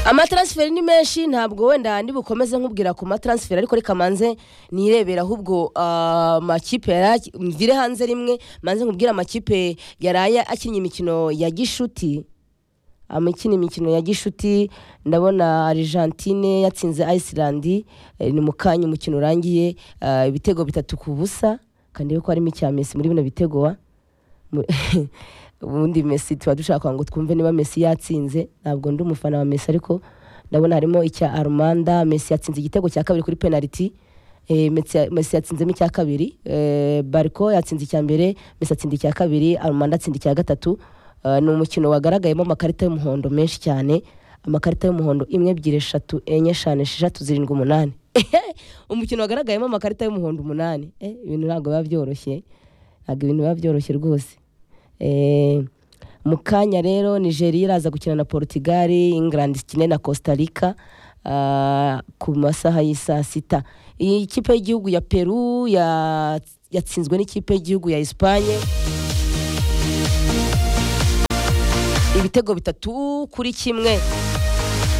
amataransiferi ni menshi ntabwo wenda handi bukomeze nkubwira ku mataransiferi ariko reka manze nirebera ahubwo ah, amakipe yari ak- mvire hanze rimwe manze nkubwire amakipe yaraye akinnye imikino ya gishuti amakina imikino ya gishuti ndabona argentine yatsinze iceland eh, ni mu kanya umukino urangiye ah, ibitego bitatu ku busa kandi ko harimo icya mesi muri bino bitego wa Mu- ubundi mesi tuba dushaka ngo twumve niba mesi yatsinze ntabwo ndi umufana wa mesi ariko ndabona harimo icya armanda mesi yatsinze igitego cya kabiri kuri penaliti Eh, Messi- mesi yatsinzemo icya kabiri Eh, bariko yatsinze icya mbere mesi atsinda icya kabiri armanda atsinda icya gatatu Eh, ni umukino wagaragayemo amakarita y'umuhondo menshi cyane amakarita y'umuhondo imwe ebyiri eshatu enye eshanu esheshatu zirindwi umunani umukino wagaragayemo amakarita y'umuhondo umunani Eh, ibintu ntabwo biba byoroshye ntabwo ibintu biba byoroshye rwose Eh, mu kanya rero nigeria iraza gukina na portugal england ikine na costa rica ah, ku masaha y'i saa sita iyi kipe y'igihugu ya peru ya- yatsinzwe n'ikipe y'igihugu ya esipanye ibitego bitatu kuri kimwe